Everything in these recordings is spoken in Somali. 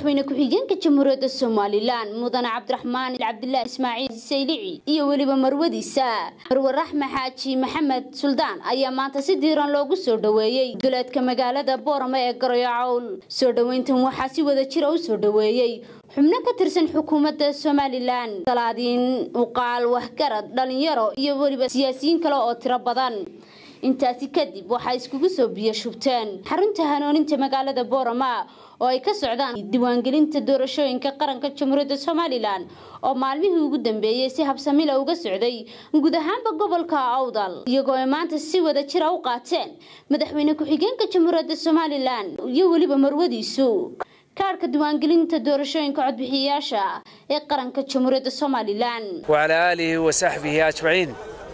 madaxweyne ku-xigeenka jamhuuriyadda somalilan mudane cabdiraxmaan cabdilaahi ismaaciil saylici iyo weliba marwadiisa marwe raxme xaaji maxamed suldaan ayaa maanta si diiran loogu soo dhoweeyey duleedka magaalada boorama ee garoyacowl soo dhoweyntan waxaa si wada jira u soo dhoweeyey xubno ka tirsan xukuumadda somalilan salaadiin uqaal waxgarad dhalinyaro iyo weliba siyaasiyiin kale oo tiro badan intaasi kadib waxay iskugu soo biyo shubteen xarunta hanooninta magaalada boorama oo ay ka socdaan diiwaangelinta doorashooyinka qaranka jamhuuriyadda somalilan oo maalmihii ugu dambeeyey si habsamila uga socday guud ahaanba gobolka awdal iyagoo ay maanta si wada jira u qaateen madaxweyne ku-xigeenka jamhuuriyadda somalilan iyo weliba marwadiisu kaarhka diiwaangelinta doorashooyinka codbixiyayaasha ee qaranka jamhuuriyadda somalilan wacalaa aalihi wa saxbihi ajmaciin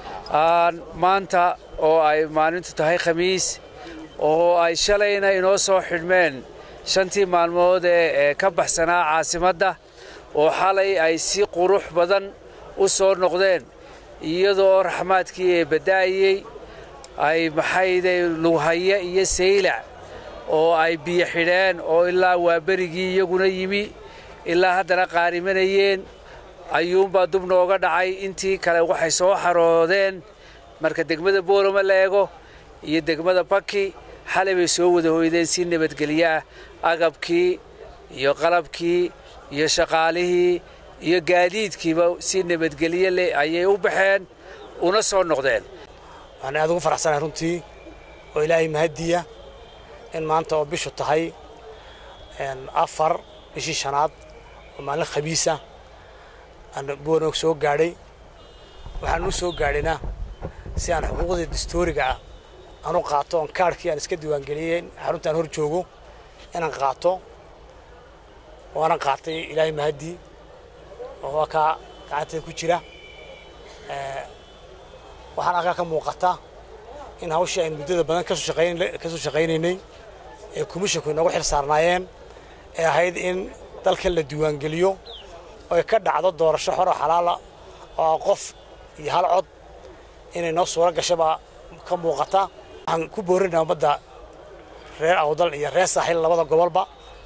maanta oo ay maalintu tahay khamiis oo ay shalayna inoo soo xidhmeen shantii maalmood ee ka baxsanaa caasimadda oo xalay ay si qurux badan u soo noqdeen iyadoo raxmaadkii ee bada'ayey ay maxayde lughaya iyo saylac oo ay biyo xidheen oo ilaa waaberigii iyaguna yimi ilaa haddana qaarimanayeen ayuunbaa dub nooga dhacay intii kale waxay soo xaroodeen marka degmada boorama la eego iyo degmada baki xalay bay soo wada hoydeen si nabadgelyaah agabkii iyo qalabkii iyo shaqaalihii iyo gaadiidkiiba si nabadgelye leh ayay u baxeen una soo noqdeen waxaan aad ugu faraxsanahay runtii oo ilaahay mahadiya in maanta oo bishu tahay afar bishii shanaad oo maalin khamiisa aan boornog soo gaadhay waxaan u soo gaadhayna si aan xuquuqdii dastooriga ah aan u qaato oon kaarhkii aan iska diiwaangeliyey xaruntaan hor joogo inaan qaato waana qaatay ilaahay mahadii oo waa kaa gacanteeda ku jira waxaan halkaa ka muuqata in hawshii aynu muddada badan kasoo shaqaynaynay ee komishinku inoogu xil saarnaayeen ee ahayd in dalkan la diiwaangeliyo oy ka dhacdo doorasho xoroo xalaala oo qof iyo hal cod inay noo suuro gashabaa ka muuqata waxaan ku boorinaa ummadda reer awdal iyo reer saaxiil labada gobolba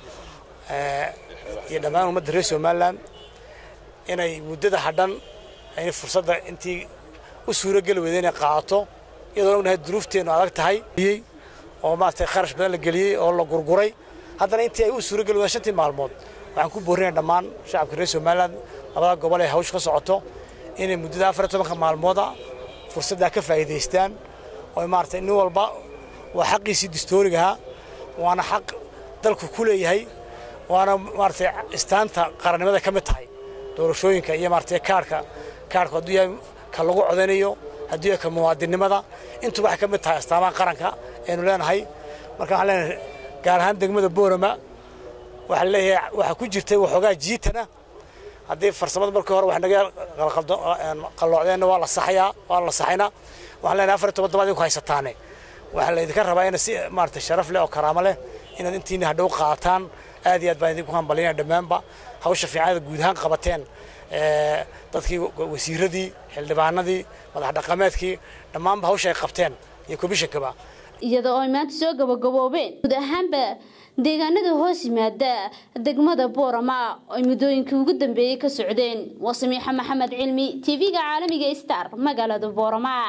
iyo dhammaan ummadda reer somalilan inay muddada hadhan ayna fursadda intii u suurogeli weyda inay qaadato iyadoona ognahay duruufteennu adag tahay oo maaragtay kharash badan la geliyey oo la gurguray haddana intii ay u suurogeli weydaan shantii maalmood waxaan ku boorinaya dhammaan shacabka reer somalilan labada gobol ee hawsha ka socoto inay muddada afar iyo tobanka maalmooda fursaddaa ka faa'iidaystaan oo maaragtay nin walba waa xaqiisii dastoorigaha waana xaq dalku ku leeyahay waana maaragtay istaanta qarannimada ka mid tahay doorashooyinka iyo maaragtay kaarhka kaarhku hadduu yahay ka lagu codanayo hadduu yahay ka muwaadinnimada intuba waxay ka mid tahay astaamaha qaranka aynu leenahay marka waxaan leenahay gaar ahaan degmada boorama waxaa leeyahay waxaa ku jirtay waxoogaa jiitana haddii farsamada markii hore wax naga qalloocdeenna waa la saxayaa waa la saxaynaa waxaan leenahay afar iyo toban tobaad idinku haysataane waxaa laydinka rabaa ina si maaragtay sharaf leh oo karaamo leh inaad intiina hadhow qaadataan aad iyo aad baan idinku hambalinaya dhammaanba hawsha fiicanada guud ahaan qabateen dadkii wasiiradii xildhibaanadii madax dhaqameedkii dhammaanba hawsha ay qabteen iyo komishankaba iyada oo ay maanta soo gabagaboobeen guud ahaanba deegaanada hoos yimaada degmada boorama ay muddooyinkii ugu dambeeyey ka socdeen waa samiixa maxamed cilmi tv-ga caalamiga star magaalada boorama